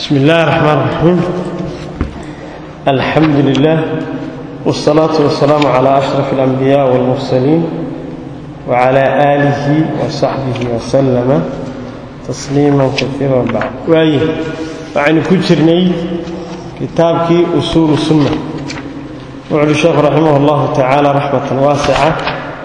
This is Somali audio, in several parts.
بسم الله الرحمن الرحيم الحمد لله والصلاة والسلام على أشرف الأنبياء والمرسلين وعلى آله وصحبه وسلم تسليما كثيرا بعد وأي وعن كجرني كتابك أصول السنة وعلى الشيخ رحمه الله تعالى رحمة واسعة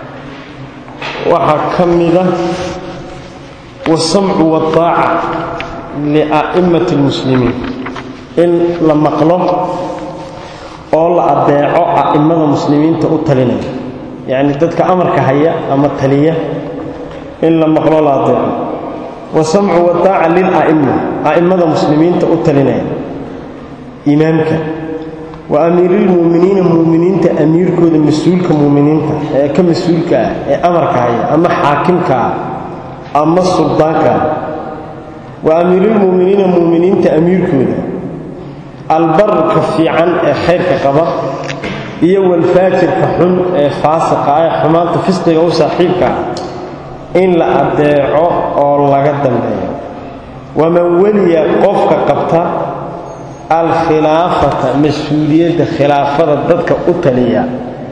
وحكمل والسمع والطاعة لأئمة المسلمين إن لما قلوا أول أدعوا أئمة المسلمين تأتلنا يعني ذاتك أمرك هيا أما التلية إن لما قلوا لا أدعوا والسمع والطاعة للأئمة أئمة المسلمين تأتلنا إمامك وأمير المؤمنين المؤمنين تأمير كود مسؤول كمؤمنين كمسؤول كأمرك هيا أما حاكمك أما السلطان وأمير المؤمنين المؤمنين تأمير كودا البر كفيعا خير كقبر إيو الفاجر كحن فاسق آية حمان تفسق أو صاحبك إن لا أدعو أو لا قدم ومن ولي قفك قبطة الخلافة مسؤولية خلافة ضدك أتلية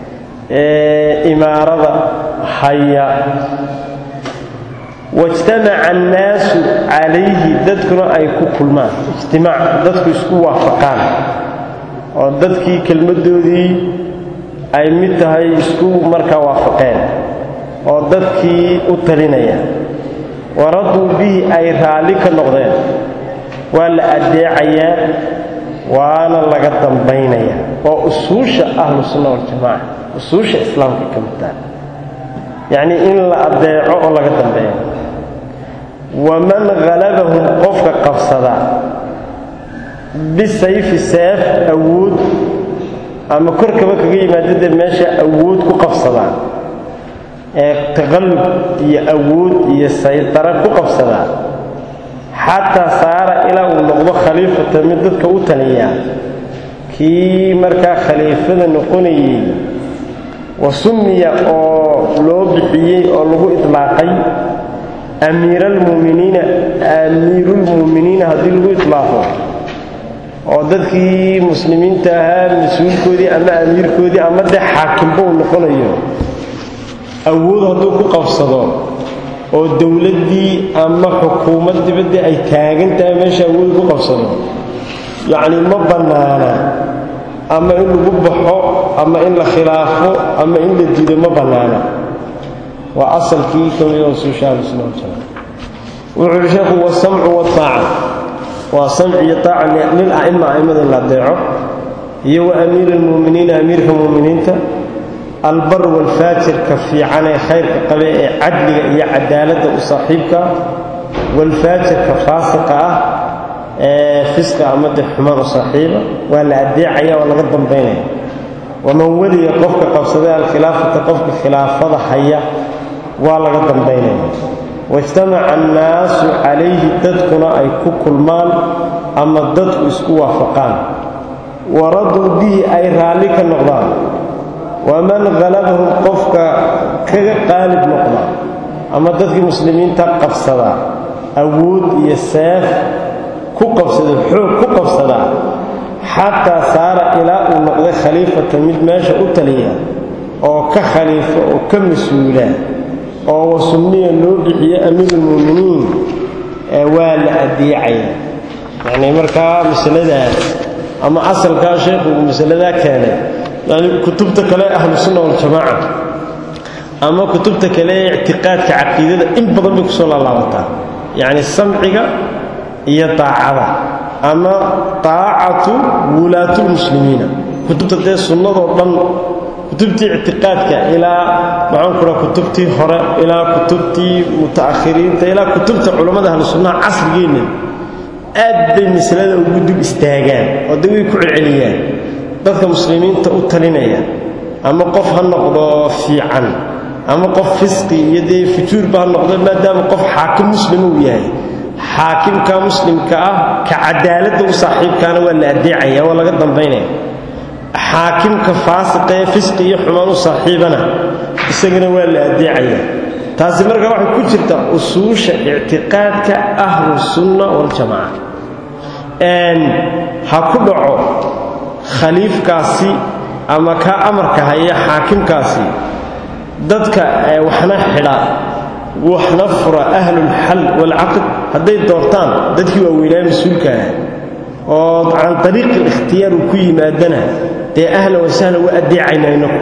إمارة حية واجتمع الناس عليه ددكنا أي كلمان اجتماع ددك اسكو وافقان وددكي كلمدودي أي متهي اسكو مركا وافقين وددكي أتلينيا وردوا به أي رالك النقضين ولا أدعيا وانا لقدم بينيا وأسوش أهل السنة والجماعة أسوش إسلام كمتان يعني إن لا أدعو لقدم بينيا ومن غلبهم قفك قفصدا بالسيف السيف أود أما كركبك قيمة ماشي أود كقفصدا تغلب يا أود يا سيطرة كقفصدا حتى صار إلى ونقض خليفة مددك أوتنيا كي مركا خليفة نقوني وسمي أو لو بحيي أو لو إطلاقي أمير المؤمنين أمير المؤمنين هذه لغو إطلاقه ودadkii muslimiinta ahaa mas-uulkoodii ama amiirkoodii ama dee xaakimba uu noqonayo awood hadduu ku qabsado oo dowladdii ama xukuumad dibaddii ay taagan tahay meesha awood ku qabsado yacni ma bannaana ama in lagu baxo ama in la khilaafo ama in la diido ma bannaana waa asalkii ka mid oo suusha ahlussunna waljamaaca wuxuu yidhi sheekhu wasamcu wataaca waa samci iyo taaca lil a'ima a'immada in la adeeco iyo wa amiiri almu'miniina amiirka mu'miniinta albar walfaajirka fiican ee khayrka qabe ee cadliga iyo cadaaladda u saaxiibka walfaajirka faasiqa ah ee fisqa ama dee xumaan u saaxiiba waa la adeecaya waa laga dambaynaya waman weliya qofka qabsaday alkhilaafata qofka khilaafada haya waa laga dambaynaya waijtamaca annaasu calayhi dadkuna ay ku kulmaan ama dadku isku waafaqaan waraduu bihi ay raalli ka noqdaan waman halabahum qofka kaga qaalib noqda ama dadkii muslimiinta qabsadaa awood iyo seef ku qabsada xoog ku qabsadaa xataa saara ilaa uu noqday khaliifatan mid meesha u taliya oo ka khaliifo oo ka mas-uula oo wasumiya loo bixiye amiirulmu'miniin waa la adeecaya yacnii markaa masaladaas ama asalkaa sheekhugu masaladaa keenay yani kutubta kale ahlusunna waljamaaca ama kutubta kale ee ictiqaadka caqiidada in badan bay kusoo laalaabataa yacni samciga iyo daacada ama daacatu wulaatulmuslimiina kutubta dee sunnadoo dhan kutubtii ictiqaadka ilaa maxaan ku raha kutubtii hore ilaa kutubtii muta'akhiriinta ilaa kutubta culammada ahlu sunnaha casrigeenna aad bay masalada ugu dul istaagaan oo dee way ku celceliyaan dadka muslimiinta u talinaya ama qof ha noqdo fiican ama qof fisqi iyo dee fujuurba ha noqdo maadaama qof xaakim muslima uu yahay xaakimka muslimka ah ka cadaaladda u saaxiibkaana waa la adeecaya waa laga dambaynaya xaakimka faasiqa ee fisqi iyo xumaan u saaxiibana isagana waa la adeecaya taasi markaa waxay ku jirtaa usuusha ictiqaadka ahlusunna waljamaaca ha ku dhaco khaliifkaasi ama kaa amarka haya xaakimkaasi dadka waxna xidha waxna fura ahlulxal waalcaqd hadday doortaan dadkii waaweynaa mas-uulka ah oo can ariiqi ikhtiyaar uu ku yimaadana dee ahlan wasahlan wa addeecayna inaku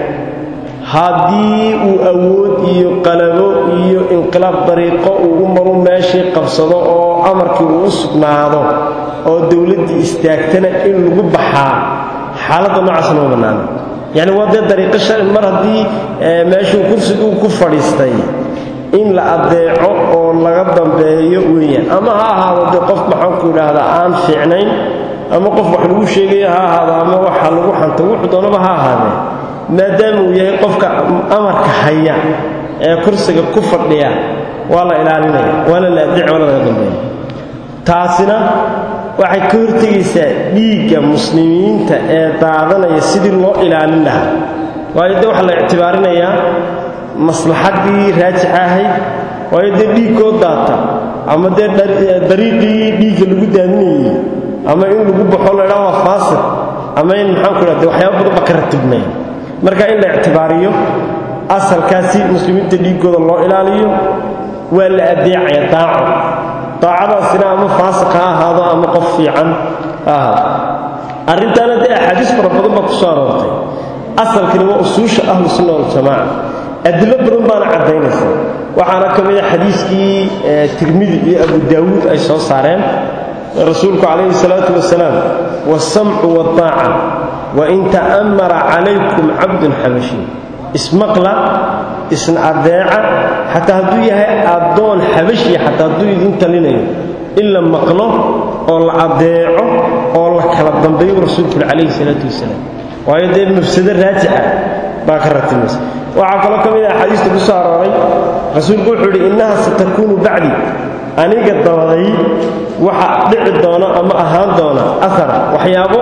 haddii uu awood iyo qalabo iyo inqilaab dariiqo uu u maru meeshii qabsado oo amarkii uu u sugnaado oo dowladdii istaagtana in lagu baxaa xaaladda noocaasna ma bannaana yacni waa dee dariiqo shari mar haddii meeshuu kursiguu ku fadhiistay in la addeeco oo laga dambeeyo weeyaan ama ha ahaado dee qof maxaanku idhaahdaa aan fiicnayn ama qof wax lagu sheegaya ha ahaado ama waxa lagu xanto wuxuu doonaba ha ahaadee maadaama uu yahay qofka amarka haya ee kursiga ku fadhiya waa la ilaalinaya waana la addeeci waana laga dambeeya taasina waxay ka hortegaysaa dhiigga muslimiinta ee daadanaya sidii loo ilaalin lahaa waayo dee waxaa la ictibaarinayaa maslaxaddii raajixa ahayd waayo dee dhiigkoo daata ama dee dariiqii dhiigga lagu daadinayey ama in lagu baxo laydhaa waa faasiq ama in maxaanku idhahde waxyaaba badan ba ka ratibmaya marka in la ictibaariyo asalkaasi muslimiinta dhiiggooda loo ilaaliyo waa la addeecaya daaco daacadaasina ama faasiq ha ahaado ama qof fiican ha ahaado arrintaana dee axaadiis fara badan baa ku soo aroortay asalkani waa usuusha ahlu sunna waljamaaca adilo badan baana caddaynaysa waxaana ka mid a xadiiskii tirmidi iyo abu daawuud ay soo saareen rasuulku calayhi salaatu wasalaam waasamcu waddaaca wain ta'ammara calaykum cabdun xabashi ismaqla isna addeeca xataa hadduu yahay addoon xabashiya xataa hadduu idin talinayo in la maqlo oo la addeeco oo la kala dambeeyo rasuulku calayhi salaatu wasalaam waayo dee mafsado raajixa baa ka ratimaysa waxaa kaloo ka mid ah axaadiista ku soo arooray rasuulku wuxuu idhi innaha satakuunu bacdi aniga dabaday waxa dhici doona ama ahaan doona ahara waxyaabo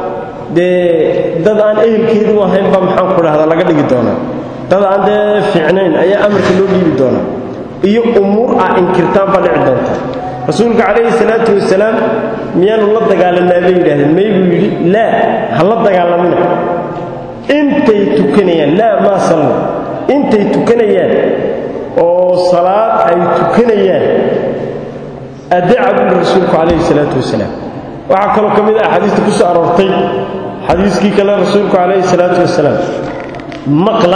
dee dad aan ehelkeedu ahayn baa maxaanku dhahdaa laga dhigi doonaa dad aan dee fiicnayn ayaa amarka loo dhiibi doonaa iyo umuur ah inkirtaan baa dhici doonta rasuulka calayhi salaatu wasalaam miyaanu la dagaalanaa bay yidhahdeen may buu yidhi laa ha la dagaalamina intay tukanayaan laa maa sallu intay tukanayaan oo salaad ay tukanayaan addeeca buu rasuulku calayhi salaatu wasalaam waxaa kaloo ka mid ah axaadiista ku soo aroortay xadiiskii kale rasuulku calayhi salaatu wasalaam maqla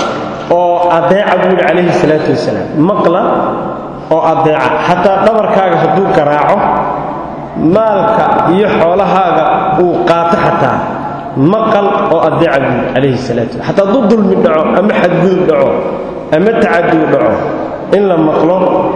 oo adeeca buu yidhi calayhi salaatu wasalaam maqla oo adeeca xataa dhabarkaaga hadduu garaaco maalka iyo xoolahaaga uu qaato xataa maqal oo adeeca buu yidhi calayhi salaatu wasalam xataa hadduu dulmi dhaco ama xadgudub dhaco ama tacaduu dhaco in la maqlo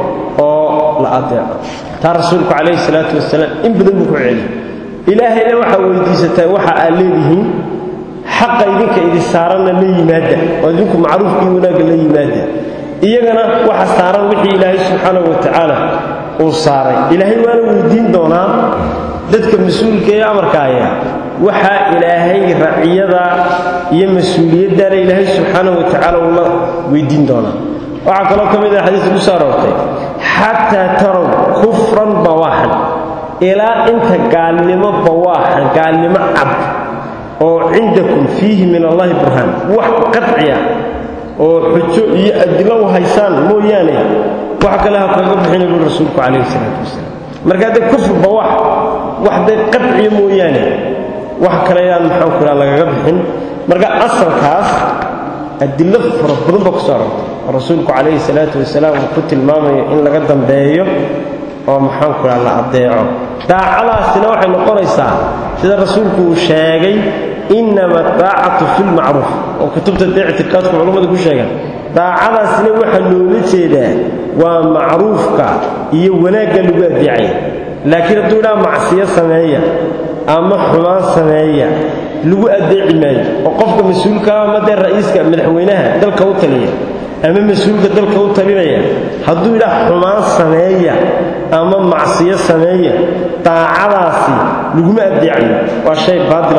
oo la adeeco taa rasuulku calayhi salaatu wasalaam in badan buu ku celiyey ilaahayna waxaa weydiisataan waxa aad leedihiin xaqa idinka idi saaranna la yimaada oo idinku macruufkii wanaagga la yimaada iyagana waxa saaran wixii ilaahay subxaanahu wa tacaala uu saaray ilaahay waana weydiin doonaa dadka mas-uulka ee amarka aya waxaa ilaahay raciyada iyo mas-uuliyaddana ilaahay subxaanahu wa tacaala uu la weydiin doonaa waxaa kaloo ka mid ah xadiiska ku soo aroortay xataa tarow kufran bawaaxan ilaa inta gaalnimo bawaaxan gaalnimo cad oo cindakum fiihi min allahi burhaan wax qadciya oo xujo iyo adilo u haysaan mooyaane wax kale ha kaga bixina buu rasuulku calayhi salaatu wasalaam marka dee kufr bawaax wax dee qadciya mooyaane wax kale yaan maxaanku idhaha lagaga bixin marka asalkaas adilo fara badan baa ku soo arortay oo rasuulku calayhi salaatu wasalaam uu ku tilmaamayo in laga dambeeyo oo maxaanku idhaha la addeeco daacadaasina waxay noqonaysaa sida rasuulku uu sheegay innama daacatu fi lmacruuf oo kutubta dee ictiqaadku culummada ku sheegaan daacadaasina waxaa loola jeedaa waa macruufka iyo wanaagga lagu addeecaya laakiin hadduu idhaha macsiyo sameeya ama xumaan sameeya lagu addeeci maayo oo qofka mas-uulka ama dee ra'iiska madaxweynaha dalka u taliya ama mas-uulka dalka u talinaya hadduu idhaah xumaan sameeya ama macsiyo sameeya daacadaasi laguma addeecayo waa shay baatila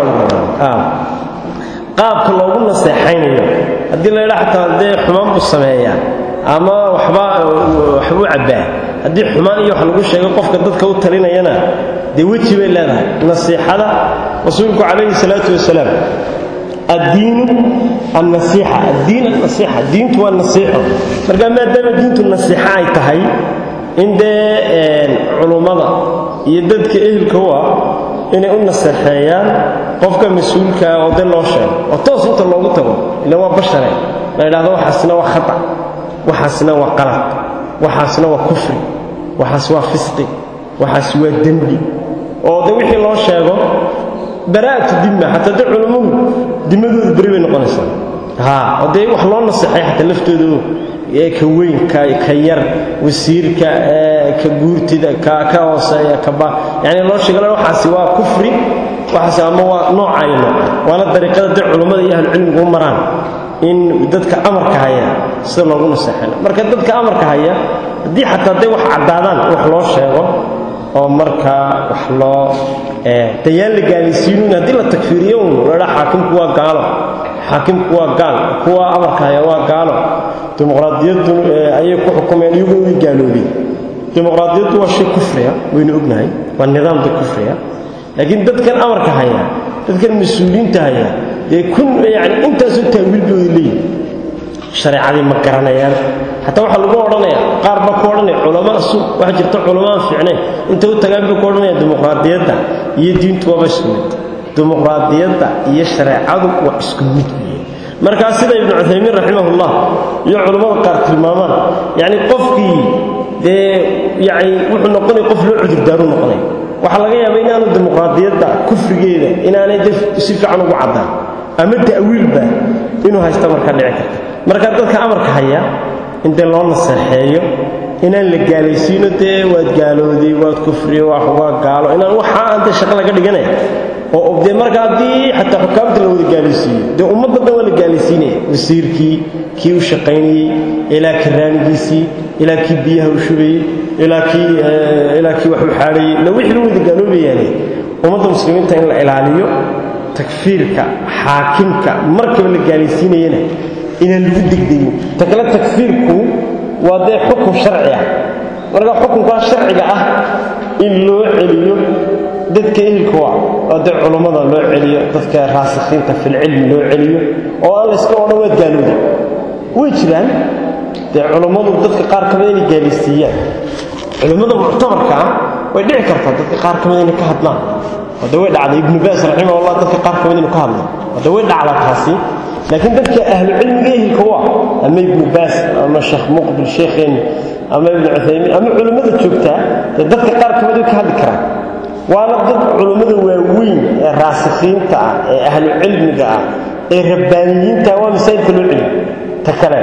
qaabka loogu naseexaynayo haddii la ydhaa xataa dee xumaan buu sameeyaa ama waxba waxbuu cabbaa haddii xumaan iyo wax lagu sheego qofka dadka u talinayana dee weji bay leedahay nasiixada rasuulku calayhi salaatu wasalaam addiinu annasiixa addiin annasiixa diintu waa nasiixo marka maadaama diintu nasiixo ay tahay in dee culummada iyo dadka ehelka u ah inay u naseexeeyaan qofka mas-uulkaa oo dee loo sheego oo toos inta loogu tago ila waa bashare la idhahdo waxaasna waa khata waxaasna waa qalad waxaasna waa kufri waxaas waa fisqi waxaas waa dembi oo de wixii loo sheego baraa'atu dimma xataa de culummadu dimadooda beri bay noqonaysaa haa oo dee wax loo naseexay xataa laftoodu ka weyn ka yar wasiirka ka guurtida ka ka hooseeya kaba yani loo sheegala waxaasi waa kufri waxaasi ama waa noocayo nooc waana dariiqada dee culummada iyo ahlucilmigu u maraan in dadka amarka haya sida loogu naseexayna marka dadka amarka haya haddii xataa day wax caddaadaan wax loo sheego oo markaa wax loo dayaan la gaalaysiinuun haddii la takfiiriyo un ladhaa xaakimku waa gaalo xaakimku waa gaal kuwa amarka haya waa gaalo dimuqraadiyaddu ayay ku xukumeen iyaguna way gaaloobeen dimuqraadiyaddu waa shay kufriya waynu ognahay waa nidaamda kufriya laakiin dadkan amarka haya dadkan mas-uuliyiinta haya dee kun yani intaasoo taawiil bay leeyihin shareecadii ma garanayaan xataa waxaa lagu odhanaya qaar baa ku odhanaya culamaa su waxaa jirta culamaan fiicnayn inta u tagaan bay ku odhanayaan dimuqraadiyadda iyo diintu waaba isku mid dimuqraadiyadda iyo shareecadu waa isku mid weeye markaa sida ibnu cuthaymiin raximahullah iyo culammada qaar tilmaamaan yacni qofkii dee yani wuxuu noqonaya qof loo cudurdaaru noqonaya waxaa laga yaaba inaanu dimuqraadiyadda kufrigeeda inaanay de si fiican ugu caddaan ama ta'wiilba inuu haysta markaa dhici karta marka dadka amarka haya in dee loo naseexeeyo inaan la gaalaysiino dee waad gaalooday waad kufriye waa gaalo inaan waxaa aan dee shaqo laga dhiganaya oo dee marka haddii xataa xukaamta la wada gaalaysiiyo dee ummadda dhan waa la gaalaysiinaya wasiirkii kii u shaqaynayey ilaa karaanigiisii ilaa kii biyaha u shubayey ilaa kii ilaa kii wax u xaadhayey la wixii la wada gaaloobayaane ummadda muslimiinta in la ilaaliyo takfiirka xaakimka markaba la gaalaysiinayana inaan lagu degdegin ta kale takfiirku waa dee xukun sharci ah marka xukunkaa sharciga ah in loo celiyo dadka ehelka waa oo dee culummada loo celiyo dadka raasikhiinta filcilmi loo celiyo oo aan layska odhan waad gaalooday way jiraan dee culummadu dadka qaar ka mida inay gaalaysiiyaan culimmada muctabarka ah way dhici kartaa dadka qaar ka mida inay ka hadlaan hadda way dhacday ibnu baas raximahullah dadka qaar ka mida inuu ka hadlaan hadda way dhacdaa taasi laakiin dadka ahlucilmiga ehelka waa ama ibnu baas ama sheekh muqbil sheekheenni ama ibnu cuthaymiin ama culimmada joogtaa dee dadka qaar ka mida way ka hadli karaan waana dad culummada waaweyn ee raasikhiinta ah ee ahlucilmiga ah ee rabbaaniyiinta waa masaajidka loo celiyo ta kale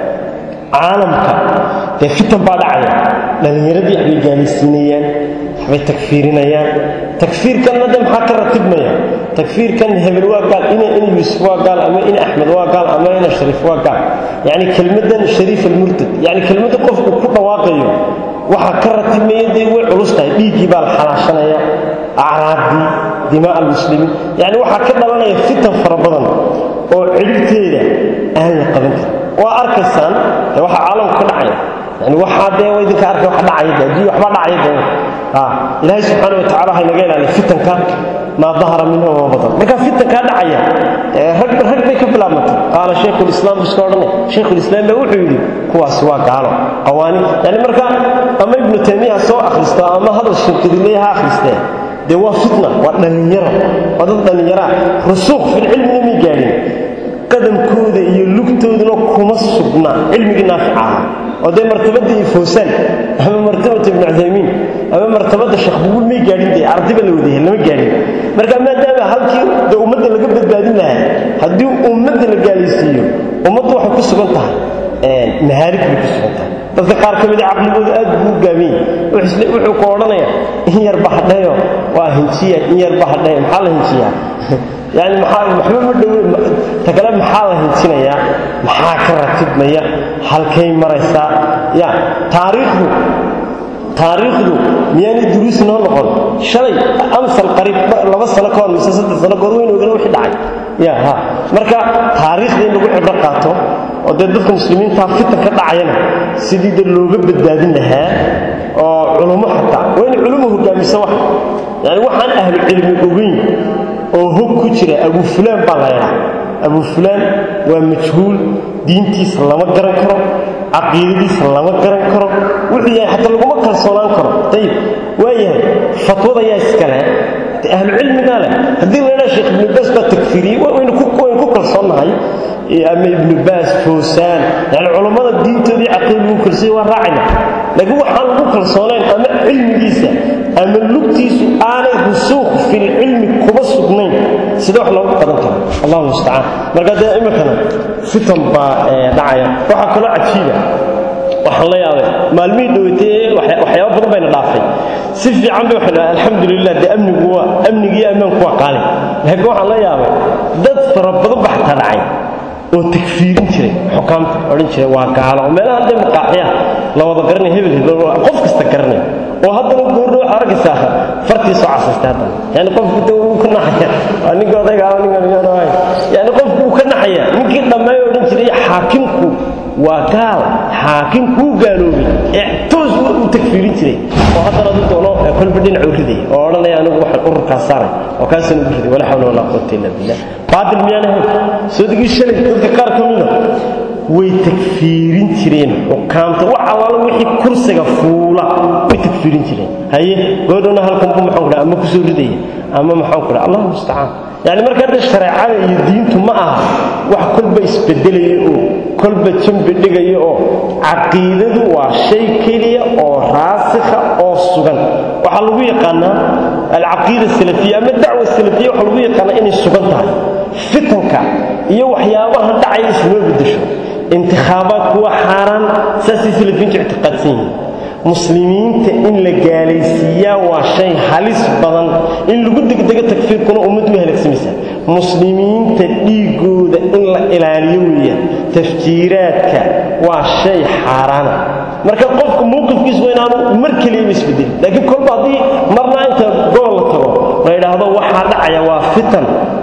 caalamka dee fitan baa dhacaya dhallinyaradii waxbay gaalaysiinayaan waxbay takfiirinayaan takfiirkanna de maxaa ka ratibmaya takfiirkan hebel waa gaal ina ina yuusuf waa gaal ama ina axmed waa gaal ama ina shariif waa gaal yacni kelmaddan shariif almurtad yacni kelmadda qofku ku dhawaaqayo waxaa ka ratibmaya dee way culus tahay dhiiggii baa la xalaashanaya acraabdii dimaa almuslimiin yacni waxaa ka dhalanaya fitan fara badan oo cidhibteeda aan la qaban karin waa arkaysaan dee waxaa caalamka ka dhacaya yani waxaa dee waa idinka arkay wax dhacaya de adduunya waxbaa dhacaya dee ilaahay subxaana wa tacala ha inaga ilaaliya fitanka maa dahara minhu wama badan marka fitankaa dhacaya rag rag bay ka bilaabmatay qaala shaykhulislaam bu iska odhanay shaykhulislaam baa wuxuu yidhi kuwaasi waa gaalo qawaani yani marka ama ibnu taymiya ha soo akhristo ama hadal shirkadileya ha akhristee dee waa fitna waa dhallinyaro waa dad dhallinyaraa rusuuq filcilmina may gaadhin qadamkooda iyo lugtooduna kuma sugna cilmigii naafica ahaa oo dee martabadda iyo fawsaan ama martabata ibnu cuthaymiin ama martabadda sheekh buguul may gaadhin dee ardiba la wadayahay lama gaadhin marka maadaama halkii dee ummadda laga badbaadin lahaa haddii ummadda la gaalaysiiyo ummaddu waxay ku sugan tahay mahaalig bay ku sugan tahay dadka qaar ka mida caqligooda aad buu u gaabin yahay wuxuu ku odhanaya in yarba hadhayo waa hinjiya in yarba hadhayo maxaa la hinjiyaa yani maxaa waxba ma dhowe ta kale maxaa la hinjinayaa maxaa ka ratibmaya halkay maraysaa ya taariikhdu taariikhdu miyaanay duruus noo noqon shalay amsal qariib laba sano ka hor mise saddex sano kahor waynu ogana wixii dhacay ya ha marka taariikhda in lagu cibro qaato oo dee dadka muslimiintaa fitan ka dhacayana sidii de looga badbaadin lahaa oo culummo xataa waa in culummu hogaamisa wax yani waxaan ahlu cilmi ogeyn oo hog ku jira abu fulaan baa la ydhaa abu fulaan waa majhuul diintiisa lama garan karo caqiidadiisa lama garan karo wuxuu yahay xataa laguma kalsoonaan karo ayib waayahay fatwada yaa iskale ahlucilmigaa leh haddii la ydhaa sheekh ibnu baas baa takfiiriyey waynu ku kalsoonnahay ama ibnu baas foosaan yani culammada diintoodii caqiida lagu kalsooy waa raacayna laakiin waxaan lagu kalsoonayn ama cilmigiisa ama lugtiisu aanay rusuuq filcilmi kuba sugnayn sida wax loogu qadan karo allahu mustacaan marka dee iminkana fitan baa dhacaya waxaa kaloo cajiiba waxaan la yaabay maalmihii dhowatay waxyaaba badan bayna dhaafay si fiican bay waxay dhahay alxamdulilah dee amnigu waa amnigii ammaanku waa qaali laakiin waxaan la yaabay dad fara badan ba xataa dhacay oo takfiirin jiray xukaamta odhan jiray waa gaalo oo meelaha dee maqaaxyaha la wada garanay hebel hebel qof kasta garanay oo haddana goorna waxaa arkaysaa fartii soo casaystay haddana yani qofku de wuu ka naxaya waa ninka odayga ama ninka ninka yani qofku wuu ka naxaya ninkii dhammeey odhan jiray xaakimku waa gaal xaakimku wuu gaaloobay ee toos u takfiirin jiray oo haddana adu doono kolba dhinac u ridaya oo odhanaya anigu waxaan ururkaas saaray oo kaasana u riday walaa xawla walaa quwata illa billah baatil miyaan ahayn soo degii shalay dadka qaar ka mida way takfiirin jireen xukaamta wax allaala wixii kursiga fuula way takfiirin jireen haye goodhowna halkanbu maxaan ku dhaha ama kusoo ridaya ama maxaan ku dhaha allahu mustacaan yani marka hadda shareecada iyo diintu ma aha wax kolba isbedelaya oo kolba jambi dhigaya oo caqiidadu waa shay keliya oo raasikha oo sugan waxaa lagu yaqaanaa alcaqiida salafiya ama dacwa salafiya waxaa lagu yaqaanaa inay sugan tahay fitanka iyo waxyaabaha dhacaya islama beddesho intikhaabaadku waa xaaraan saasay salafiintu ictiqaadsan yihiin muslimiinta in la gaalaysiiyaa waa shay halis badan in lagu degdego takfiirkuna ummaddu way halaagsamaysaa muslimiinta dhiigooda in la ilaaliyo weeyaan tafjiiraadka waa shay xaaraana marka qofka mowqifkiisu waa inaanu mar keliyaba isbedelin laakiin kolba haddii marna inta gool la tago la yidhaahdo waxaa dhacaya waa fitan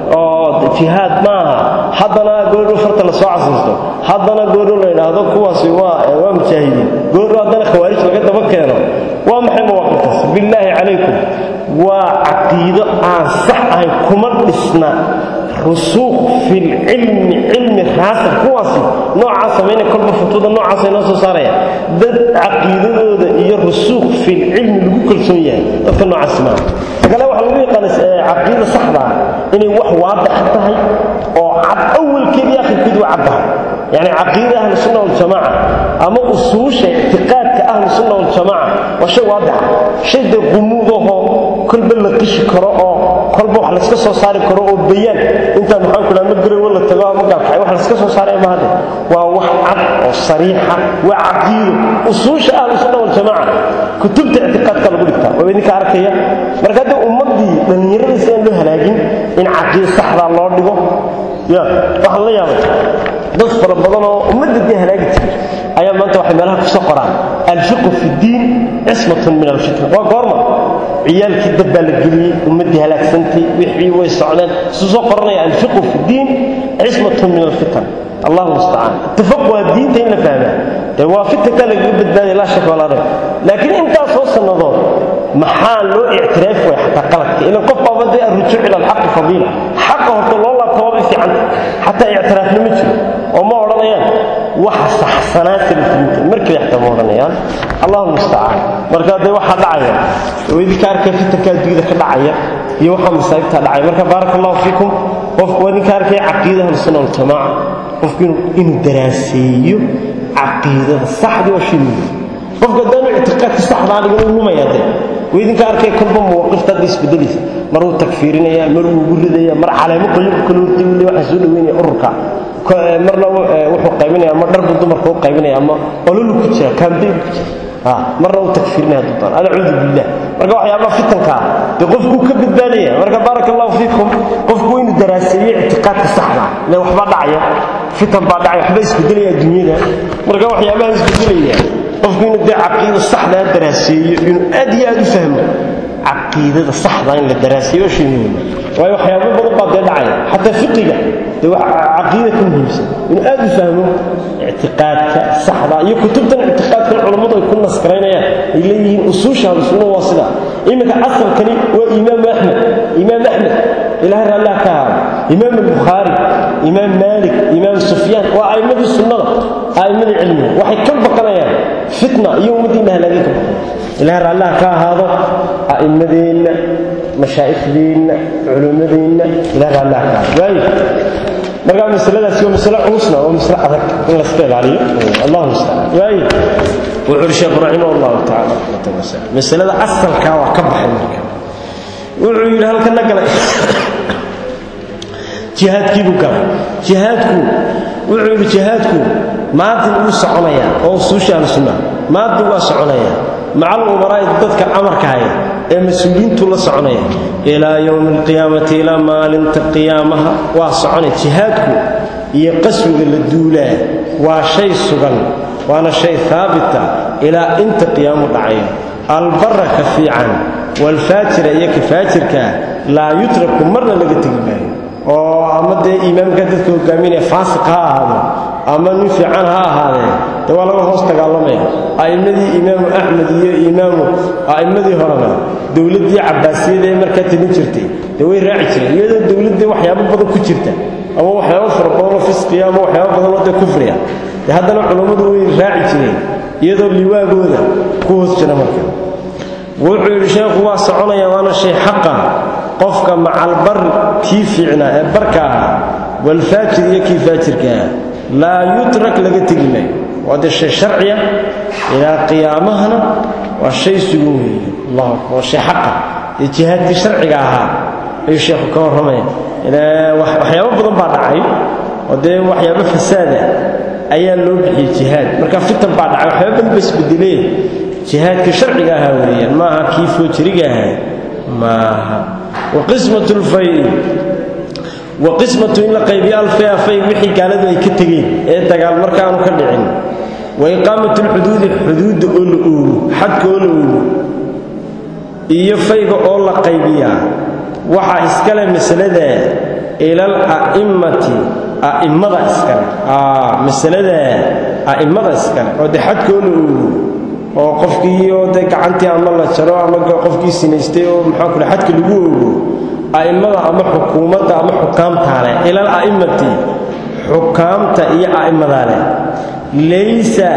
oo jihaad maaha haddana goodho farta la soo casaysto haddana goodho la yidhaahdo kuwaasi waa waa mujaahidiin goodho haddana khawaarij laga daba keeno waa maxay mawaaqiftaas billaahi calaykum waa caqiido aan sax ahayn kuma dhisna rusuuq filcilmi cilmi raasir kuwaasi noocaa samaynaya kolba fatwada noocaasa inoo soo saaraya dad caqiidadooda iyo rusuuq filcilmi lagu kalsoon yahay dadka noocaasi maaha kale waxaa lagu yaqaana caqiida saxdaa inay wax waadix tahay oo cad awalkeed iyo akhirkeed waa caddahay yani caqiida ahli sunna waljamaaca ama usuusha ictiqaadka ahli sunna waljamaaca waa shay waadixa shay dee qumuudahoo kolba la qishi karo oo kolba wax layska soo saari karo oo bayaan intaa maxaan ku dhaha ma garowo la tago ama gaabkacay wax layska soo saaray ma hadde waa wax cad oo sariixa waa caqiido usuusha ahli sunna waljamaaca kutubta ictiqaadka lagu dhigtaa waa idinka arkaya marka haddii ummaddii dhallinyaradiisa aan loo halaagin in caqiida saxdaa loo dhigo ya waxaan la yaabay dad fara badan oo ummadda dee halaagi jiray ayaa maanta waxay meelaha ku soo qoraan alfiqu fi ddiin cismatun min alfitna waa goorma ciyaalkii dab baa la geliyey ummaddii halaagsantay wixii way socdeen isuu soo qoranaya alfiqu fi ddiin cismatun min alfitan allahu mustacaan ittifaq waa diinta in la fahmaa dee waa fitankaa lagaga badbaadaya laa shaka walaa rayb laakiin intaas soo sannadood maxaa loo ictiraaf way xataa qaladka ilan qof baaba dee arrujuuc ila alxaqi fadiila xaqa horta loo laabta waabay fiicanta xataa ictiraafna ma jiro oo ma odhanayaan waxa saxsanaa salafiyiinta markale xataa ma odhanayaan allahu mustacaan marka dee waxaa dhacaya oo idinka arkaya fitanka adduunyada ka dhacaya iyo waxaa masaa'ibtaa dhacaya marka baaraka allahu fiikum qofku waa idinka arkaya caqiida ahlusunna waljamaaca qofku inuu daraaseeyo caqiidada saxdii waa shay muhiim qofka haddaanu ictiqaadka saxdaa dhigan u lumaya dee waa idinka arkaya kolba mawaqifta hadda isbedelaysa mar uu takfiirinaya mar uu ugu ridaya mar caleemo qoyinka kale hortay uu waxaa soo dhaweynaya ururka marna wuxuu qaybinaya ama dharbu dumarka u qaybinaya ama ololu ku jira kaambeyn ku jira marna uu takfiirinaya hadduu doono alcuudu billah marka waxyaabaha fitankaa dee qofkuu ka badbaadaya marka baaraka allahu fiikum qofku waa inuu daraaseeyo ictiqaadka saxda ile waxbaa dhacaya fitan baa dhacaya waxbaa isbedelaya adduunyada marka waxyaabaha isbedelaya qofku inuu dee caqiida saxdaa daraaseeyo inuu aad iyo aad u fahmo caqiidada saxda in la daraaseeyo shay muhiima waayo waxyaabo badan baa dee dhacaya xataa fiqiga dee wax caqiida ka muhiimsan inuu aad u fahmo ictiqaadka saxda iyo kutubtan ictiqaadkan culammadu ay ku naskaraynayaan ay leeyihiin usuusha ahlusunna waa sidaa iminka asalkani waa imaamu axmed imaam axmed ilahay raallah ka ahaado imaam albukhaari imaam maalik imaam sufyaan waa a'immadii sunnada a'immadii cilmiga waxay ka baqanayaan fitna iyo ummaddiina halaagay ka baqanayaan ilahay raallah ka ahaado a'immadeenna mashaaikhdeenna culimmadeenna ilahay raallah ka ahaado waayo markaa masaladaasi waa masale culusna waa masale adag in layska ilaaliyo allahu mustacaan waayo wuxuu uhi sheekhu raximah allahu tacala raxmatan wasa masalada asalkaa waa ka baxay marka wuxuu yidhi halkana galay jihaadkiibuu galay jihaadku wuxuu yidhi jihaadku maadin wuu soconayaa oo usuusha ahlusunna maadin waa soconayaa macal umaraa'i dadka amarka haya ee mas-uuliyiintu la soconaya ilaa yowmi alqiyaamati ilaa maalinta qiyaamaha waa soconaya jihaadku iyo qaswiga la duulaa waa shay sugan waana shay haabita ilaa inta qiyaamu dhacayo albara ka fiican waalfaajira iyo ka faajirkaa laa yutraku marna laga tegi maayo oo ama dee imaamka dadka hogaaminaya faasiq ha ahaado ama nin fiican ha ahaadee dee waa laga hoos dagaalamaya a'immadii imaamu axmed iyo imaamu a'immadii horena dowladdii cabbaasiyada ee markaa telin jirtay dee way raaci jireen iyadoo dowladdii waxyaabo badan ku jirta ama waxyaabo fara badanoo fisqiya ama waxyaabo badanoo dee kufriya dee haddana culammadu way raaci jireen iyadoo liwaagooda ku hoos jira marka wuxuu yidhi sheekhu waa soconaya waana shay xaqa qofka macalbar kii fiicnaa ee barka ahaa walfaajir iyo kii faajirka ah laa yutrak laga tegi maayo waa dee shay sharciya ilaa qiyaamahana waa shay sugan weeye allahu akbar waa shay xaqa ee jihaadkii sharciga ahaa ayuu sheekhu ka warramaya waxyaabo badan baa dhacay oo dee waxyaabo fasaada ayaa loo bixiyey jihaad marka fitan baa dhacay waxyaaba badan ba isbedelee jihaadka sharciga ahaa weeyaan maaha kii foojiriga ahaa maaha waqismat lfay wa qismatu in la qaybiyo alfaya fay wixii gaaladu ay ka tegeen ee dagaal marka aanu ka dhicin wa iqaamat lxuduudi xuduudda oo la oogo xadka oo la oogo iyo fayga oo la qaybiyaa waxaa iskale masalada ilal a'immati a'immada iskale masalada a'immada iskale oo dee xadka oo la oogo oo qofkii oo dee gacantii ama la jaro ama qofkii sinaystay oo maxaa kule xadka lagu oogo a'immada ama xukuumadda ama xukaamtaa leh ilal a'immati xukaamta iyo a'immadaa leh laysa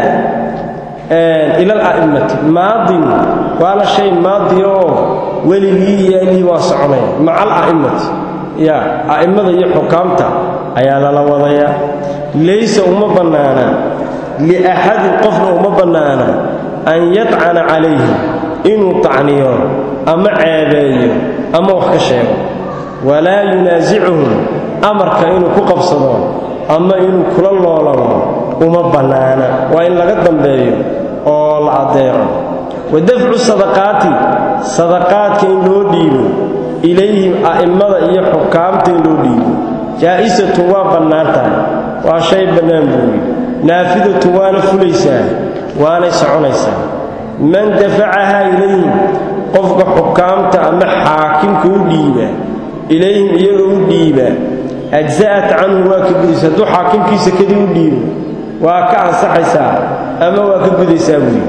ilal a'immati maadin waala shay maadi oo weligii iyo alihii waa soconaya maca al a'immati ya a'immada iyo xukaamta ayaa lala wadayaa laysa uma bannaana liaxadin qofna uma bannaana an yadcana calayhi inuu tacniyo ama ceebeeyo ama wax ka sheego walaa yunaasicuhum amarka inuu ku qabsado ama inuu kula loolamo uma bannaana waa in laga dambeeyo oo la addeeco wa dafcu sadaqaati sadaqaadka in loo dhiibo ilayhim a'immada iyo xukaamta in loo dhiibo jaa'isatun waa bannaan tahay waa shay bannaan buu yidhi naafidatun waana fulaysaa waanay soconaysaa man dafacahaa ilayhim qofka xukaamta ama xaakimka u dhiiba ilayhim iyagoo u dhiiba ajsa'at canhu waa ka gudaysa hadduu xaakimkiisa kadib u dhiibo waa ka ansaxaysaa ama waa ka gudaysaa buuyi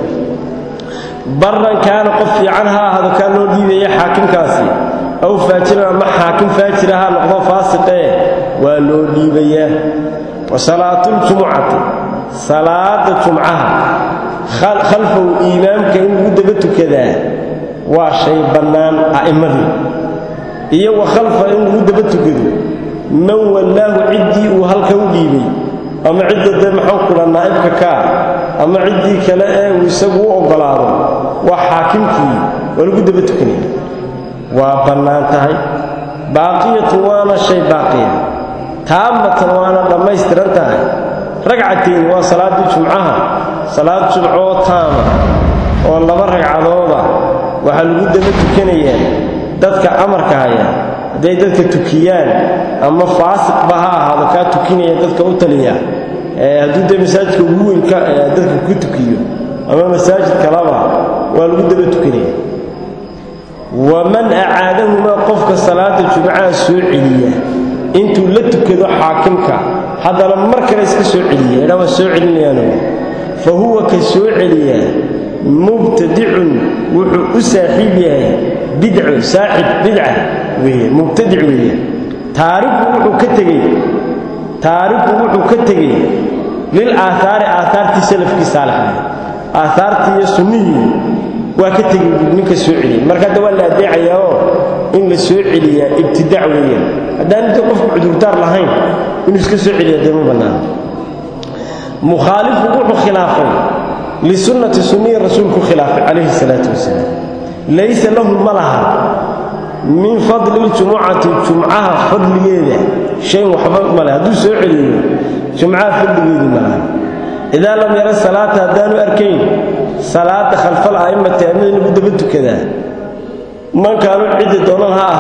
barran kaana qof fiican ha ahaado kaa loo dhiibaya xaakimkaasi aw faajiran ama xaakim faajira ha noqdo faasiqee waa loo dhiibayaa wa salaatuljumucati salaada jumcaha khalfahu iimaamka in lagu daba tukadaa waa shay bannaan a'immadii iyo wa khalfa in lagu daba tukado man wallaahu ciddii uu halka u dhiibay ama cidda dee maxuu kula naa'ibka kaa ama ciddii kale ee uu isagu u oggolaado waa xaakimkii waa lagu daba tukanaya waa bannaan tahay baaqiyatun waana shay baaqiya taamatan waana dhammaystiran tahay ragcatayn waa salaaddii jumcaha salaad jumcoo taama oo laba ragcadooda waxaa lagu daba tukanayaa dadka amarka haya hadday dadka tukiyaan ama faasiqba ha ahaado kaa tukinaya dadka u taliya hadduu dee masaajidka ugu weynka dadka ku tukiyo ama masaajid kalaba waa lagu daba tukanaya waman acaadahumaa qofka salaada jumcaha soo celiya intuu la tukado xaakimka haddana mar kale iska soo celiya idha waa soo celinayaano fa huwa ka soo celiyaa mubtadicun wuxuu u saaxiib yahay bidcu saaxib bidca weeye mubtadic weeye taariku wuxuu ka tegey taariku wuxuu ka tegey lil aaaari aaaartii salafkii saalixahay aaaartii iyo sunnihii waa ka tegey ninka soo celiyay marka hadda waa la adeecayaa oo in la soo celiyaa ibtidac weeyaan haddaan inta qofku cudurdaar lahayn inuu iska soo celiya dee ma bannaana mukhaalifu wuxuu khilaafay lisunnati sunnihii rasuulku khilaafay calayhi salaatu wasalaam laysa lahu ma laha min fadli ljumucati jumcaha fadligeeda shayn waxba male hadduu soo celiyo jumcaha fadligeedii ma laha idaa lam yara salaata haddaanu arkayn salaada khalfal a'immati aimada lagu daba tukadaa man kaanu ciddi doonan ha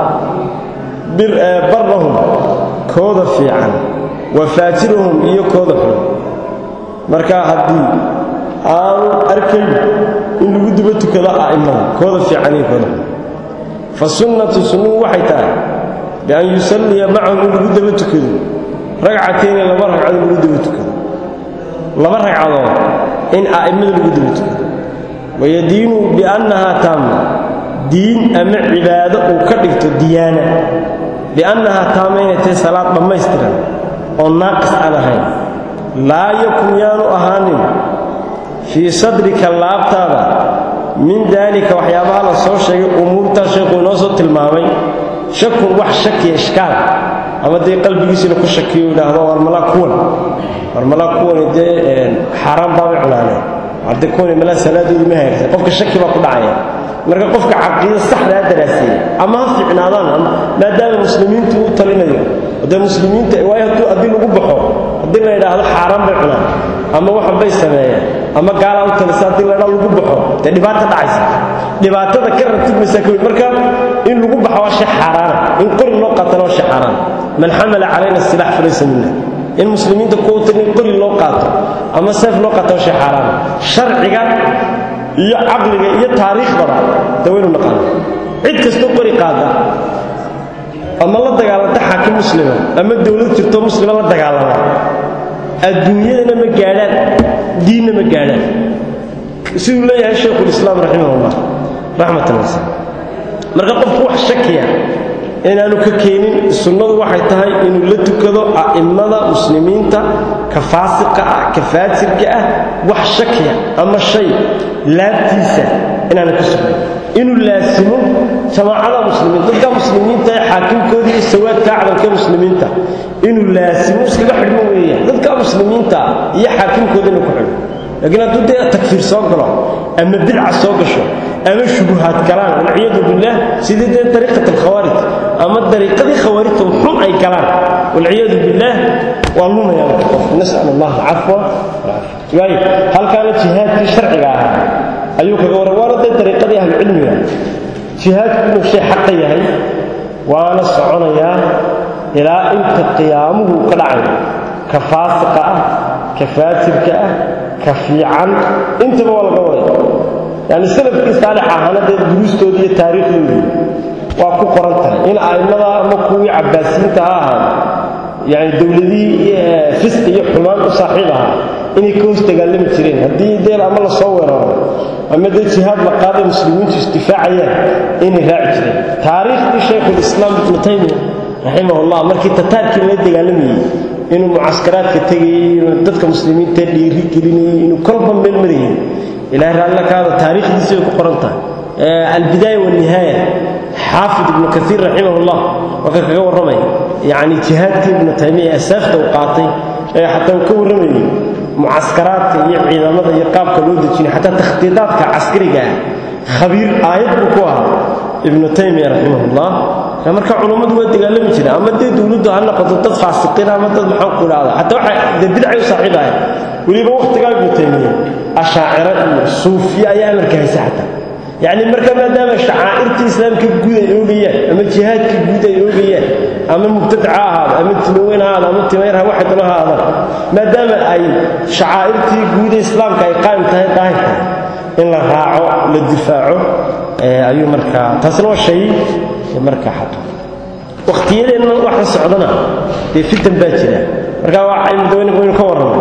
ahaadaan barrahum kooda fiican wa faajirahum iyo kooda xun markaa haddii aanu arkayn in lagu daba tukado a'immada kooda fiican iyo kooda xun fa sunnatu sunnuhu waxay tahay bian yusalliya macahum in lagu daba tukado ragcatayni laba ragcadood lagu daba tukado laba ragcadood in a'immada lagu daba tukado wayadiinu biannahaa taama diin ama cibaado uu ka dhigto diyaana biannahaa taama inay tahay salaad dhammaystiran oo naaqis aan ahayn laa yakun yaanu ahaanin fii sadrika laabtaada min daalika waxyaabaha la soo sheegay umuurtaa sheekuu inoo soo tilmaamay shakun wax shakiya ishkaal ama dee qalbigiisina ku shakiyo idhaahdo warmalaa kuwan warmalaa kuwani dee xaaraan baabay cunaaneen warde kuwani malaa salaadoodu ma hagaagsan qofka shaki baa ku dhacaya marka qofka caqiida saxdaa daraaseeyey ama ha fiicnaadaan maadaama muslimiintu u talinayo dee muslimiinta waayo hadduu haddii lagu baxo haddii la yidhaahdo xaaraan bay cunaan ama waxan bay sameeyeen ama gaalaa u talisa haddii la ydhaa lagu baxo dee dhibaata dhacaysa dhibaatada ka ratibmaysa ka marka in lagu baxo waa shay xaaraana in qori loo qaatana waa shay xaaraana man xamala calayna silaax falaysa minna in muslimiinta kuwa tali in qori loo qaato ama seef loo qaato waa shay xaaraana sharciga iyo caqliga iyo taariikhdaba dee waynu naqaana cid kastoo qori qaada ama la dagaalanta xaakim muslima ama dowlad jirto muslima la dagaalama adduunyadana ma gaadhaan diinna ma gaadhaan siduu leeyahay shaykhulislaam raximahullah raxmatan wasa marka qofku wax shakiya inaanu ka keenin sunnadu waxay tahay inuu la tukado a'immada muslimiinta ka faasiqa ah ka faajirka ah wax shakiya ama shay laabtiisa inaanu ka sugay inuu laasimo jamaacada muslimiinta dadka muslimiinta ee xaakimkooda iyo sawaadka acdamka muslimiinta inuu laasimo iskaga xidhmo weeyaan dadka muslimiinta iyo xaakimkooda inuu ku xidho laakiin hadduu dee takfiir soo galo ama bidca soo gasho ama shubuhaad galaan walciyadu billaah sidii dee dariiqat alkhawaarij ama dariiqadii khawaarijta xun ay galaan walciyadu billaah waa lumayaan qof nas'al allah alcafwa walcafwa waayo halkaana jihaadkii sharciga ahaa ayuu kaga warran waana dee dariiqadii ahlucilmiga jihaadku inuu shay xaqa yahay waana soconayaa ilaa inta qiyaamuhu ka dhacayo ka faasiqa ah ka faajirka ah ka fiican intaba waa laga wadaya yani salafkii saalix ahaana dee duruustooda iyo taariikhdoodii waa ku qoran tahay in a'immada ama kuwii cabbaasiyiinta ha ahaado yani dowladihii fisq iyo xumaan u saaxiib ahaa inay ka hoos dagaalami jireen haddii deel ama la soo weeraro ama dee jihaad la qaaday muslimiintu isdifaacayaan inay raaci jireen taariikhdii shaykhulislaam ibnu taymiya raximahullah markii tataarkii lala dagaalamayey inuu mucaskaraadka tegayey inuu dadka muslimiinta dhiiri gelinayey inuu kolba meel marayay ilahay raalla kaada taariikhdiisi bay ku qoran tahay albidaaya walnihaaya xaafid ibnu kaiir raximahullah waa ka kaga warramaya yacni jihaadkii ibnu taymiya asaafta uu qaatay ee xataa uu ka warramayey mucaskaraadka iyo ciidamada iyo qaabka loo dejinay xataa takhdiidaadka caskariga ah khabiir aayad buu ku ahaa ibnu taymiya raximahullah marka culummadu waa dagaalami jireen ama dee dowladdu ha noqoto dad faasiqiin ama dad maxaan ku idhahda xataa waxay dee bidcay u saaxiib ahayd weliba wakhtigaa ibnu taymiya ashaaciro iyo suufiye ayaa amarka haysa xataa yacni marka maadaama shacaa'irta islaamka guud ay oogayaan ama jihaadka guud ay oogayaan ama mubtadaca ha ahaado ama timaweyn ha ahaado ama timayarha waxay dalo ha ahaadaan maadaama ay shacaa'irtii guud ee islaamka ay qaa'im tahay daahir tahay in la raaco la difaaco ayuu markaa taasna waa shay markaa xaqa wakhtiyadeenna waxa socdana dee fitan baa jira marka waynu ka warrama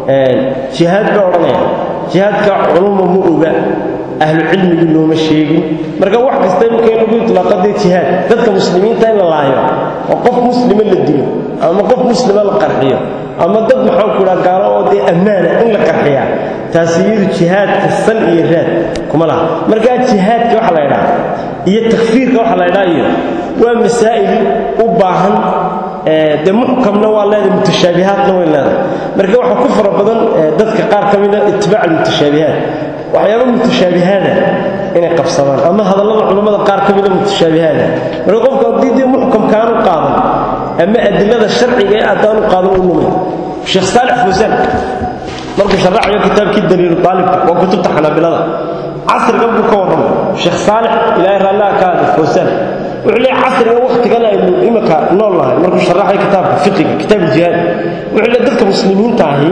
jihaad baa odhanaya jihaadka culuma ma oga ahlu cilmigii looma sheegin marka wax kasta imika in lagu iطlaaqa dee jihaad dadka muslimiinta in la laayo oo qof muslima la dilo ama qof muslima la qarxiyo ama dad maxaan ku idhaha gaalo oo dee ammaana in la qarxiyaa taasi iyadu jihaadka sal iyo raad kuma laha markaa jihaadka waxa la ydhaha iyo takfiirka waxa la ydhaha iyo waa masaa'il u baahan dee muxkamna waa leedahay mutashaabihaadna way leedahay marka waxaa ku fara badan dadka qaar ka mida itibaac almutashaabihaat waxyaaba mutashaabihaada inay qabsadaan ama hadallada culammada qaar ka mida mutashaabihaada marka qofku haddii dee muxkamkaanu qaadan ama adilada sharciga ee addaanu qaadan u lumay sheekh saalix fawsaan markuu sharaxayo kitaabkii daliilu aalibka waa kutubta xanaabilada casrigan buu ka warramay sheekh saalix ilaahay raallaha ka hada fawsaan wuxuu leeyahay casriga wakhtigan aynu imika nool nahay markuu sharaxay kitaabka fiqiga kitaab jihaad wuxuu leeyahay dadka muslimiinta ahi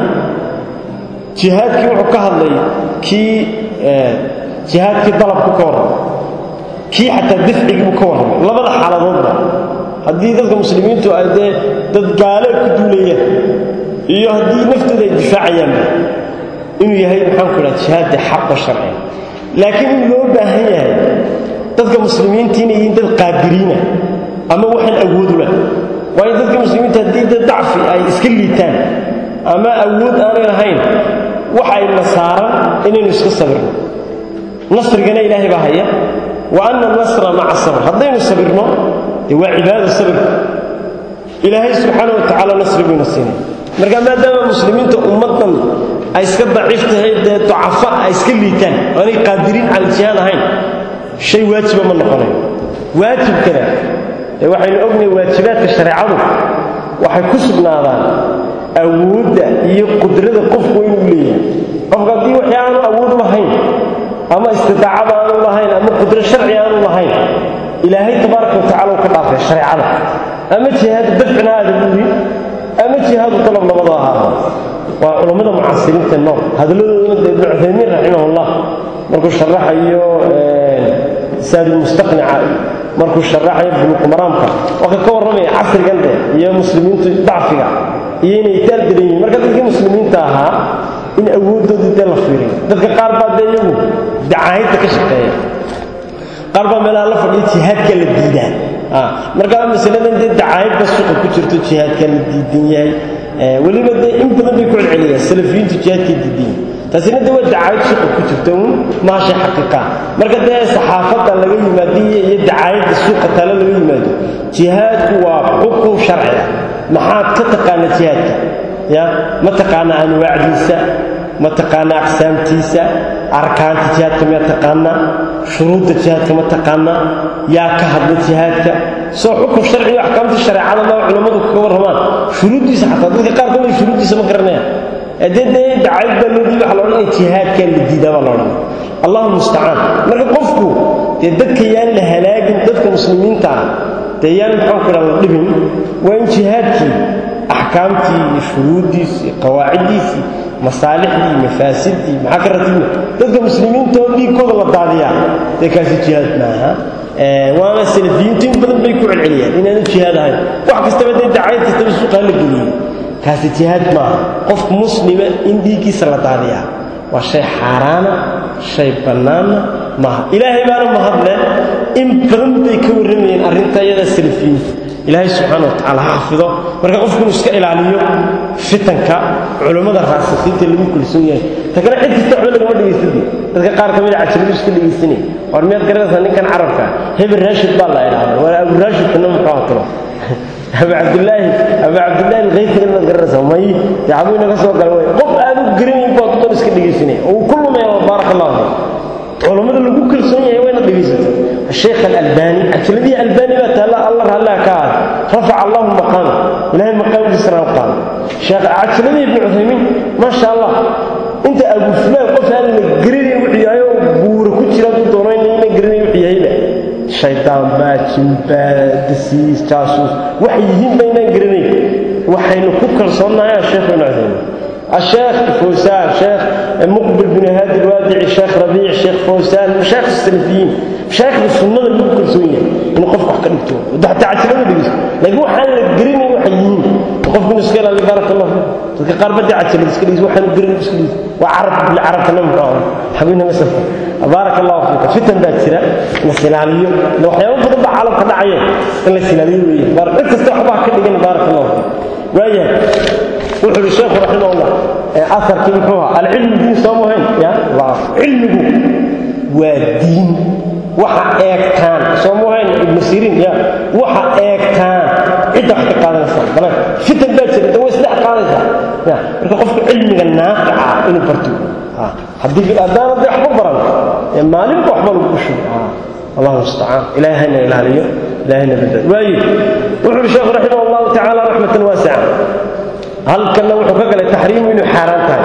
jihaadkii wuxuu ka hadlay kii jihaadkii dalabku ka warramay kii xataa dafcigii buu ka warramay labada xaaladoodba haddii dadka muslimiintu ay dee dad gaale ku duulayaan iyo haddii naftooda ay difaacayaanba inuu yahay maxaan ku idhaha jihaadda xaqa sharciga laakiin in loo baahan yahay dadka muslimiinta inay yihiin dad qaadiriina ama waxaan awoodu lah waayo dadka muslimiinta haddii dad dacfi ay iska liitaan ama awood aanay lahayn waxa ay nasaaran inaynu iska sabirno nasrigana ilaahay baa haya wa anna nasra maca sabr haddaynu sabirno dee waa cibaada sabirka ilaahay subxaana wa tacaala nasri buyna siinay marka maadaama muslimiinta ummaddan ay iska daciif tahay dee ducafa ay iska liitaan aanay qaadiriin cala jihaad ahayn shay waajiba ma noqonayo waajibkana ee waxaynu ognahay waajibaadka shareecadu waxay ku sugnaadaan awoodda iyo qudrada qofku inuu leeyahay qofka haddii waxii aanu awood u lahayn ama istidaacada aanu lahayn ama qudro sharci aanu lahayn ilaahay tabaaraka watacala uu ka dhaafay shareecada ama jihaadu dafcina aada buuri ama jihaadu dalab labada ahaa waa culammada mucaasiriinta nool hadaladooduna dee ibnu cuthaymiin raximahullah markuu sharaxayo saadulmustaqnica markuu sharaxayo buluqumaraamka waa ka warramaya casrigan de iyo muslimiintu dacfiga iyo inay taal daran yihiin marka dadkii muslimiinta ahaa in awooddoodii dee la fiiriyo dadka qaar baa dee iyagu dacaayadda ka shaqeeya qaar baa meelaha la fadhiya jihaadka la diidaa markaa masaladan dee dacaayadba suqa ku jirto jihaadka la diidan yahay weliba dee in badan bay ku celceliyaan salafiyiintu jihaadkay diidan yahay taasina dee waa dacaayad suqa ku jirta un maa shay xaqiiqa marka dee saxaafadda laga yimaado iyo dacaayadda suuqa taale laga yimaado jihaadku waa xukun sharciga maxaad ka taqaana jihaadka ya ma taqaana anwaacdiisa ma taqaana aqsaamtiisa arkaanta jihaadka miyaa taqaana shuruudda jihaadka ma taqaana yaa ka hadla jihaadka soo xukun sharci iyo axkaamta shareecada maa culammadu kaga warramaan shuruuddiisa xataa dadka qaar kamida shuruuddiisa ma garanayaan dee dee dacayd baa loo diiday waxa la odhanaya jihaadkaa la diidaa baa la odhanaya allahu mustacaan marka qofku dee dadka yaan la halaagin dadka muslimiinta ah dee yaan maxaan ku dhaha la dhibin waa in jihaadkii axkaamtii iyo shuruuddiisii qawaaciddiisii masaalixdii mafaasidii maxaa ka ratibna dadka muslimiinta oo dhiigkooda la daadiyaa dee kaasi jihaad maaha waana salafiyiintu in badan bay ku celceliyaan inaanu jihaad ahayn wax kastaba dee dacayad kastaba suuqaa la geliyey kaasi jihaad maaha qofka muslima in dhiiggiisa la daadiyaa waa shay xaaraana shay bannaanna maaha ilaahay baana mahadle in badan bay ka warramayeen arrinta iyada salafiyiinta ilaahay subxaana wa tacaala ha xafido marka qofku inuu iska ilaaliyo fitanka culummada raasikiinta lagu kulsoon yahay ta kale cid kasta waxba lagama dhegaysadi dadka qaar ka mida cajabadu iska dhegaysanay war miyaad garanaysaa ninkan carabka hebel raashid baa la idhaahda waa abu raashidkana muxuu hatalo abu cabdillaahi abu cabdillahi alkhaysi inaad garanaysaa may yacbuu inaga soo gala way qof aad u garanayn baa kudan iska dhegaysanay oo uu ku lumaya baaraka allahu fiik culammada lagu kalsoon yahay wayna dhegaysato الشيخ الألباني أجلدي ألباني ما تلا الله هلا كاد رفع الله مقامه إلهي مقام الإسلام قال شيخ أجلدي ابن عثيمين ما شاء الله أنت أبو فلان قف هذا الجريني وحياه بور كتير دورين إنه جريني وحياه شيطان باجن بادسيس جاسوس وحيهم بين جريني وحين كوكل صنع يا شيخ ابن عثيمين الشيخ فوسان شيخ muqbil bin haadi alwaadici sheekh rabiic sheekh fawsaan mashaayikh salafiyiin mashaayikda sunnada lagu kalsoon yahay inuu qofku wax ka dhigto hataa cajilada dhegeysto laakiin waxaan la gerinayn waxay yihiin qofku inuu iska ilaaliyo baaraka allah fiik dadka qaar badda cajilada iska dhegeysto waxaan gerinayn iska dhegeysto waa carab carabtana muxuu ahaa xabiina masafka baaraka allahu fiika fitan baa jira in la silaaliyo waxyaabo badan baa caalamka dhacaya in la silaaliyo weeye cid kasta waxbaa ka dhigan baaraka allahu fiik waayahay wuxuu ihi sheekhu raximahullah aarkii muxuu ahaa alcilmu diin soo muhayn ya cilmigu waa diin waxa eegtaan soo muhayn ibnu siriin ya waxa eegtaan cidda wax ka qaadanaysaa bale fitan baa jira da way isdhex qaadaysaa ya marka qofku cilmiga naafica inuu barto haddii haddaana dee waxba baran maalinba waxba lagu ushugo allahu mustacaan ilaahayna ilaaliyo ilaahayna badbaad waaye wuxuu ihi sheekhu raximah allahu tacaala raxmatan waasica halkanna wuxuu ka galay taxriimu inuu xaaraan tahay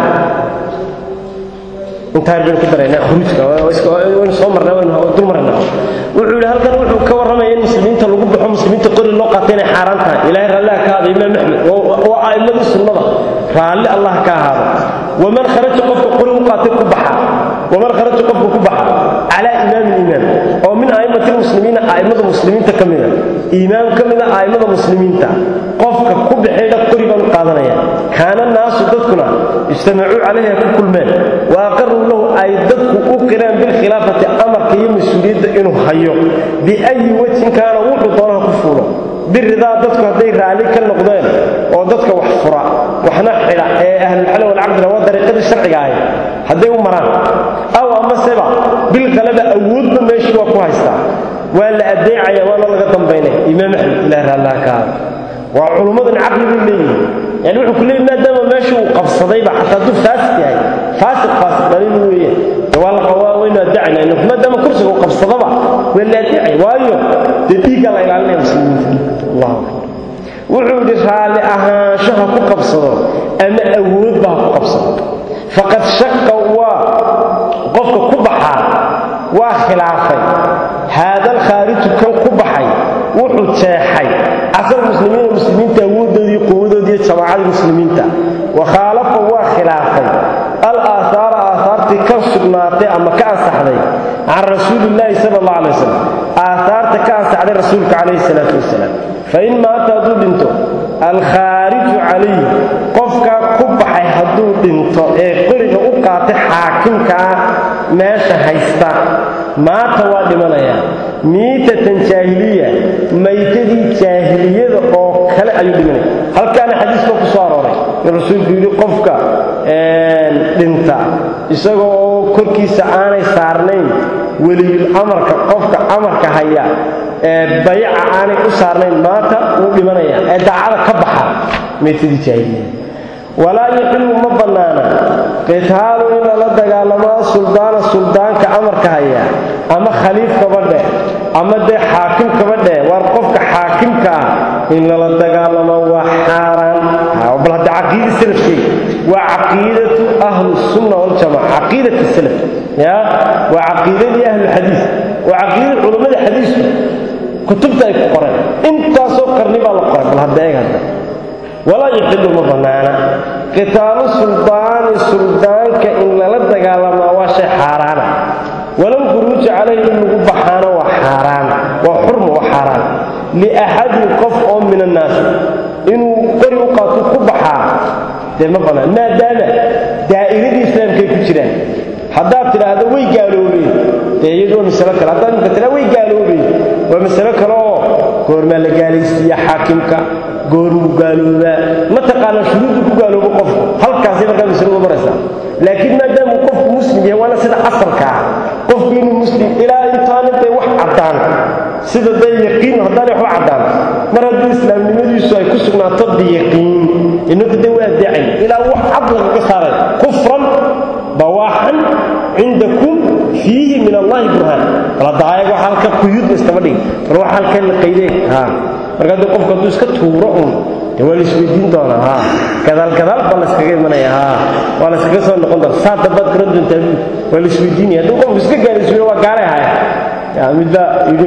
intaa baynu ku daraynaa khuruujka waynu soo marnaa waynu dul marnaa wuxuu yidhi halkan wuxuu ka warramaya in muslimiinta lagu baxo muslimiinta qori loo qaatay inay xaaraan tahay ilaahay raalliha ka ahaada imaam axmed waa a'immadii sunnada raalli allah ka ahaada waman kharaja qofka qori u qaatay ku baxa waman kharaja qofka ku baxa calaa imaamin imaam oo min a'immati lmuslimiina a'immada muslimiinta ka mida imaam ka mida a'immada muslimiinta qofka ku baxeedha qori baan u qaadanaya kaana naasu dadkuna ijtamacuu calayha ku kulmeen wa aqaruu lahu ay dadku u qireen bilkhilaafati amarka iyo mas-uuliyadda inuu hayo biayi wejin kaana wuxuu doonaha ku fuulo biridaa dadku hadday raalli ka noqdeen oo dadka wax fura waxna xidha ee ahlulxal walcaqdina waa dariiqadii sharciga ahayd hadday u maraan aw amaseba bilkaleba awoodba meeshii waa ku haystaa waa la adeecaya waana laga dambaynaya imaam axmed ilaah raallah ka aada waa culummadan caqli bay leeyihin yani wuxuu ku leeyay maadaama meesha uu qabsadayba xataa hadduu faasiq yahay faasiq faasiq dhalin weeye waa la waa waynu adeecayna inaku maadaama kursiga uu qabsadaba waa la adeecay waayo dee dhiiggaa la ilaalinaya muslimiinta allahu akbar wuxuu yidhi raalli ahaanshaha ku qabsado ama awoodba ha ku qabsado faqad shaka waa qofka ku baxaa waa khilaafay haada alkhaariju kan ku baxay wuxuu jeexay casal muslimiina muslimiinta awooddoodii quwadoodii jamaacadii muslimiinta wa khaalafa waa khilaafay al aahaara aahaartii ka sugnaatay ama ka ansaxday can rasuulillaahi sala allah alay wasalam aahaarta ka ansaxday rasuulka calayhi salaatu wasalaam fain maata hadduu dhinto alkhaariju calayh qofkaa ku baxay hadduu dhinto ee qoriga u qaatay xaakimkaa meesha haysta maata waa dhimanayaa miitatan jaahiliya maytadii jaahiliyada oo kale ayuu dhimanaya halkaana xadiiska ku soo arooray in rasuulku yidhi qofka dhinta isaga oo korkiisa aanay saarnayn weliyul amarka qofka amarka haya ee bayaca aanay u saarnayn maanta wuu dhimanaya ee daacada ka baxa maytadii jaahiliya walaa yuxillu ma bannaana qitaalu in lala dagaalamaa suldaana suldaanka amarka haya ama khaliif kabadhe ama dee xaakim kabadhe waar qofka xaakimka ah in lala dagaalamo waa xaaraan bal hadda caqiida salafkeega waa caqiidatu ahlu sunna waljamaca caqiidati salaf ya waa caqiidadii ahlulxadiis waa caqiidada culammada xadiisku kutubta ay ku qoreen intaasoo qarni baa la qoray bal hadda eeg hadda walaa yuxillu ma bannaana qitaalu suldaani suldaanka in lala dagaalamaa waa shay xaaraana walow khuruuja calayhi in lagu baxaana waa xaaraan waa xurma waa xaaraan liaxadin qof oo min annaasi inuu qori u qaato ku baxaa dee ma bannaan maadaama daa'iradii islaamkay ku jiraan haddaad tidhaahdo way gaaloobeen dee iyadu waa masalo kale haddaad imka tidhahdo way gaaloobeen waa masalo kale oo goormaa la gaalaysiiya xaakimka goormuu gaaloobaa ma taqaanaa shuruuddu ku gaaloobo qofku halkaasay markaa masaladu maraysaa laakiin maadaamuu qofku muslim yahay waana sida asalka ah qofku inuu muslim ilaa intaana dee wax caddaan sida dee yaqiin haddaanay waxba caddaan mar haddii islaamnimadiisu ay ku sugnaato biyaqiin innagu dee waa dacay ilaa wax cad lagaga saaray kufran bawaaxan cindakum fiihi min allahi burhaan baladaayag wax halka quyuudba istaba dhig bal wax halkan la qaydeen ha marka haddii qofku hadduu iska tuuro un dee waa la isweydiin doonaa ha gadaal gadaal baa la iskaga imanaya ha waa la iskaga soo noqon doona saa dambaad garan doontaa buud waa la isweydiinaya hadduu qofku iska gaalaysuuyo waa gaalay haya yaa midbaa yidhi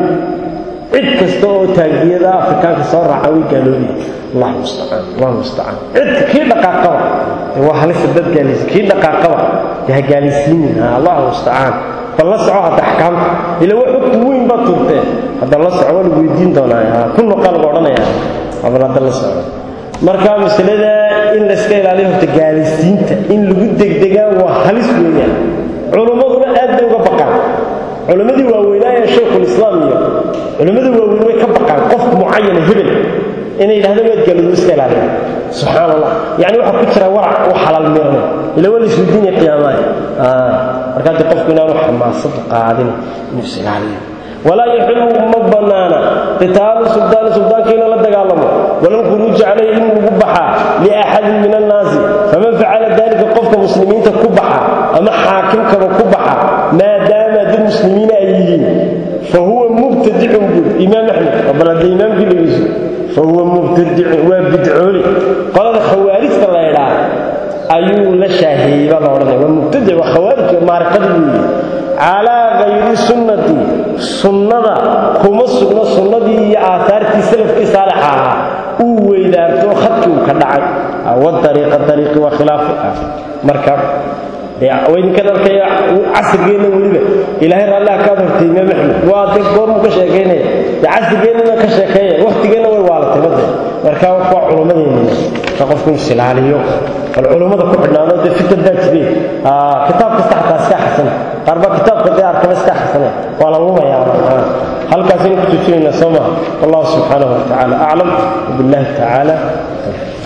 cid kasta oo taagiyada afrikaanka soo raaca way gaaloobaya allahu mustacaan allahu mustacaan cid kii dhaqaaqaba waa halisa dad gaalaysa kii dhaqaaqaba dee ha gaalaysiinin allahu mustacaan bal la soco hadda axkaamta ila wax xukun weyn baad turtee hadda la soco waa lagu weydiin doonaa ku noqaa lagu odhanayaa bal hadda la soco marka masalada in layska ilaaliyo horta gaalaysiinta in lagu degdegaa waa halis weeyaan culummaduna aad bay uga baqaan culimmadii waaweynaaye shaykhulislaam iyo culimmadii waaweyn way ka baqaan qof mucayana hebel inay yidhahdaan waad gaaloodo iska ilaaliya subxaan allah yacni waxaa ku jira warac u xalaal miirna ila waa laisweydiinaya qiyaamaha marka haddii qofku inaanu xamaasadu qaadin inuu is ilaaliyo walaa yaxilu ma bannaana qitaalu suldaani suldaanka inuu la dagaalamo walalkhuruuji calayhi in lagu baxaa liaxadin min annaasi faman facala dalika qofka muslimiinta ku baxa ama xaakimkaba ku baxa maadaama dad muslimiina ay yihiin fa huwa mubtadicun buur imaam axmed bal hadda imaamkii dhegeyso fa huwa mubtadicun waa bidcooli qolada khawaarijta la ydhaa ayuu la shaaheeyey baa la odhanaya waa mubtadic waa khawaarij maarikada weeye calaa hayri sunnati sunnada kuma sugno sunnadii iyo aahaartii salafkii saalixa ahaa uu weydaarto khadkii uu ka dhacay wadariiqa dariiqi waa khilaafu ah marka waydinkan arkaya casrigeenna weliba ilaahay raalliha kaad hortay imaam axmed waa de goormuu ka sheekaynaya de casrigeennana ka sheekeeya wakhtigeenna way waalatay made marka waa culummadeenna ka qofku inuu isilaaliyo bal culummada ku xidhnaano dee fitan baa jireen kitaab kasta xataa iska xasana qaar baa kitaabka dee arkaba iska xasana waa la lumayaa halkaasaynu ku tujinaynaa soo maha wallahu subxaanahu wa tacaala aclam wabillahi tacaala